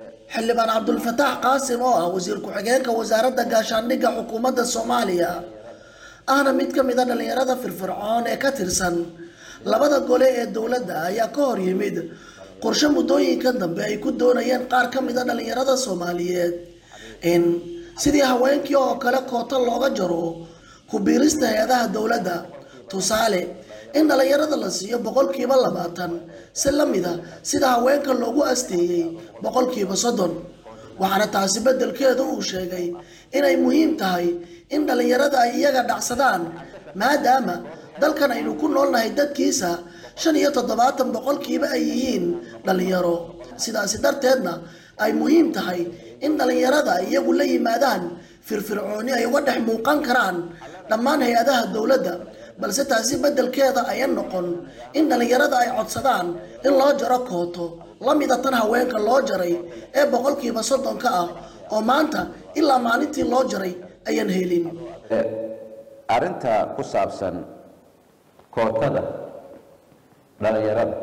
xildhibaan cabdulfataax qaasim oo ah wasiir ku-xigeenka wasaaradda gaashaandhigga xukuumadda soomaaliya ahna mid ka mid a dhallinyarada firfircoon ee ka tirsan labada gole ee dowladda ayaa ka hor yimid qorshe muddooyinka dambe ay ku doonayeen qaar ka mid a dhallinyarada soomaaliyeed in sidii haweenkii oo kale koota looga jaro ku biirista hay-adaha dowladda tusaale in dhallinyarada la siiyo boqolkiiba labaatan si la mid a sida haweenka loogu asteeyey boqolkiiba soddon waxaana taasi beddelkeedu uu sheegay inay muhiim tahay in dhallinyarada ay iyaga dhacsadaan maadaama dalkan aynu ku noolnahay dadkiisa shan iyo toddobaatan boqolkiiba ay yihiin dhallinyaro sidaasi darteedna ay muhiim tahay in dhallinyarada ay iyagu la yimaadaan firfircooni ay uga dhex muuqan karaan dhammaan hay-adaha dowladda balse taasi beddelkeeda ayan noqon in dhallinyarada ay codsadaan in loo jaro kooto la mida tan haweenka loo jaray ee boqolkiiba soddonka ah oo maanta ilaa maalintii loo jaray ayan helin arrinta ku saabsan kootada dhallinyarada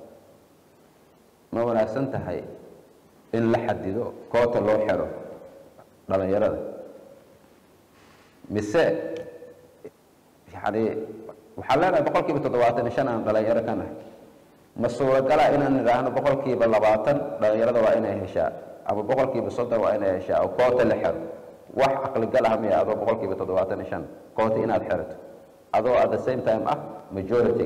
ma wanaagsan tahay in la xadido koota loo xero dhallinyarada mise yani waxaan leenahay boqol kiiba toddobaatan iyo shan aan dhalinyaro ka nahay ma suuragala inaan idhaahno boqol kiiba labaatan dhalinyarada waa inay heshaa ama boqol kiiba soddon waa inay heshaa oo koota la xero wax caqligal ah miya adoo boqol kiiba toddobaatan iyo shan koota inaad xerato adoo at the same time ah majority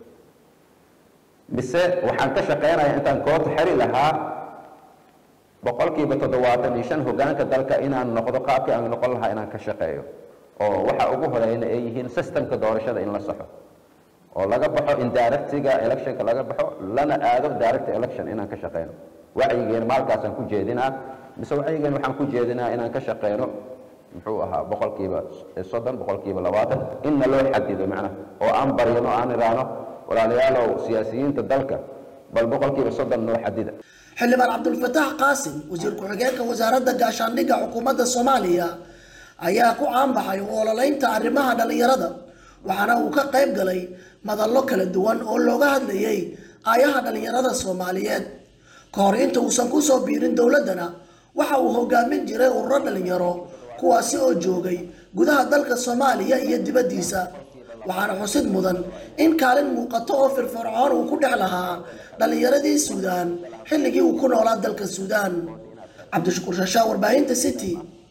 mise waxaan ka shaqeynayaa intaan koota xeri lahaa boqol kiiba toddobaatan iyo shan hogaanka dalka inaan noqdo qaabkii aan noqon lahaa inaan ka shaqeeyo oo waxa ugu horeyna ay yihiin systemka doorashada in la saxo oo laga baxo indirectiga electionka laga baxo lana aado direct election inaan ka shaqeyno wacyigeena maalkaasaan ku jeedinaa mise wacyigeena waxaan ku jeedinaa inaan ka shaqeyno muxuu ahaa boqolkiiba soddon boqolkiiba labaatan inna loo xadido macnaha oo aan baryano aan idhaahno walaalayaalow siyaasiyiinta dalka bal boqolkiiba soddon noo xadida xildhibaan cabdulfataax qaasim wasiir ku-xigeenka wasaaradda gaashaandhigga xukuumadda soomaaliya ayaa ku caanbaxay u ololeynta arrimaha dhallinyarada waxaana uu ka qayb galay madallo kala duwan oo looga hadlayay aayaha dhallinyarada soomaaliyeed ka hor inta uusan ku soo biirin dowladdana waxa uu hogaamin jiray ururo dhallinyaro kuwaasi oo joogay gudaha dalka soomaaliya iyo dibaddiisa waxaana xusid mudan in kaalin muuqato oo firfircoon uu ku dhex lahaa dhallinyaradii suudaan xilligii uu ku noolaa dalka suudaan cabdishakuur shashaa warbaahinta city